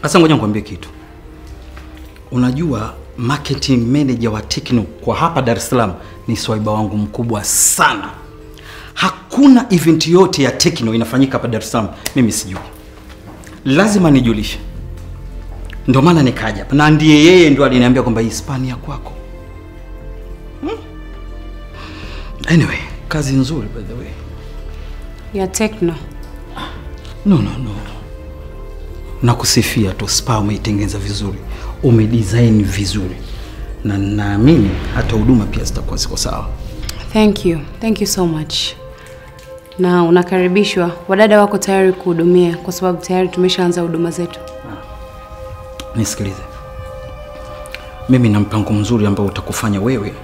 Sasa ngoja nikwambie kitu. Unajua marketing manager wa Tecno kwa hapa Dar es Salaam ni swaiba wangu mkubwa sana. Hakuna event yote ya Tecno inafanyika hapa Dar es Salaam mimi sijui. Lazima nijulishe. Ndio maana nikaja hapa na ndiye yeye ndio aliniambia kwamba hii Hispania kwako. Hmm? Anyway, kazi nzuri by the way. Ya Tecno. No, no, no. Nakusifia tu, spa umeitengeneza vizuri, umedesign vizuri, na naamini hata huduma pia zitakuwa ziko sawa. Thank you. Thank you so much. Na unakaribishwa. Wadada wako tayari kuhudumia kwa sababu tayari tumeshaanza huduma zetu. Nisikilize, mimi na mpango mzuri ambao utakufanya wewe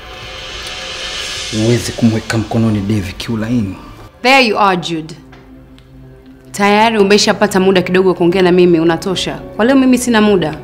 uweze kumweka mkononi Devi kiulaini. There you are Jude. Tayari umeshapata muda kidogo wa kuongea na mimi, unatosha. Kwa leo mimi sina muda.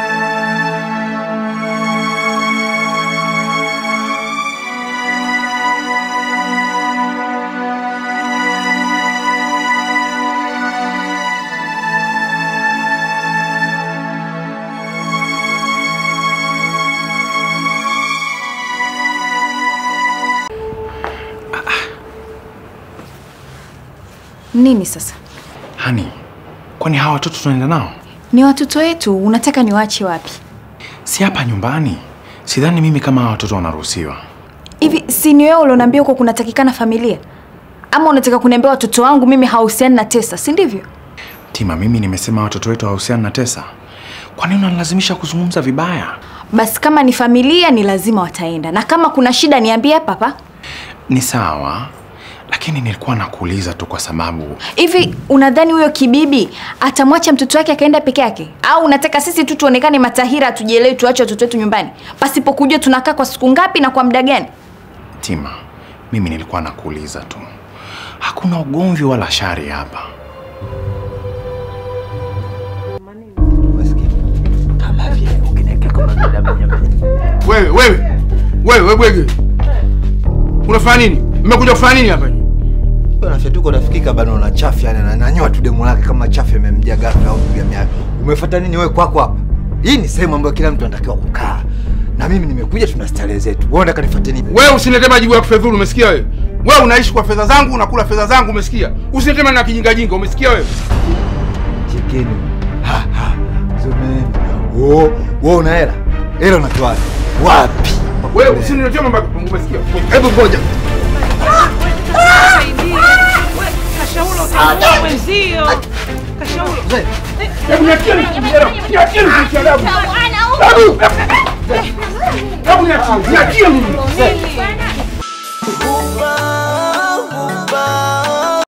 Nini sasa? Hani, kwani hawa watoto tunaenda nao? Ni watoto wetu, unataka niwaache wapi? Si hapa nyumbani. Sidhani mimi kama hawa watoto wanaruhusiwa. Hivi si ni wewe ulioniambia huko kunatakikana familia? Ama unataka kuniambia watoto wangu mimi hawahusiani na Tesa, si ndivyo? Tima, mimi nimesema watoto wetu hawahusiani na Tesa. Kwa nini unanilazimisha kuzungumza vibaya? Basi kama ni familia ni lazima wataenda, na kama kuna shida niambie hapa hapa. Ni sawa, lakini nilikuwa nakuuliza tu kwa sababu Hivi unadhani huyo kibibi atamwacha mtoto wake akaenda peke yake, au unataka sisi tu tuonekane matahira, tujielewe, tuache watoto wetu nyumbani pasipo kujua tunakaa kwa siku ngapi na kwa muda gani? Tima, mimi nilikuwa nakuuliza tu, hakuna ugomvi wala shari hapa. Wewe wewe wewe wewe bwege, unafanya nini? Mmekuja kufanya nini hapa? Nafyatuko nafikika bana, una chafu yani, ananyoa tu demu lake kama chafu imemjia ghafla au piga miaka. Umefuata nini wewe kwako hapa? Hii ni sehemu ambayo kila mtu anatakiwa kukaa, na mimi nimekuja, tuna starehe zetu. Wewe unataka nifuate nini? Wewe usiniletee majibu ya kufedhuru, umesikia wewe? Wewe unaishi kwa fedha zangu, unakula fedha zangu, umesikia? Usiniletee maneno ya kijinga jinga, umesikia wewe? Chekeni. Ha ha. Zumeni. Oh, wewe una hela? Hela unatoa wapi? Wapi? Wewe usiniletee mambo ya umesikia? Hebu ngoja. Kashaula utaua wenzio. Kashaula. Hebu niachie niachie niachie adabu. Hebu hebu niachie niachie mimi.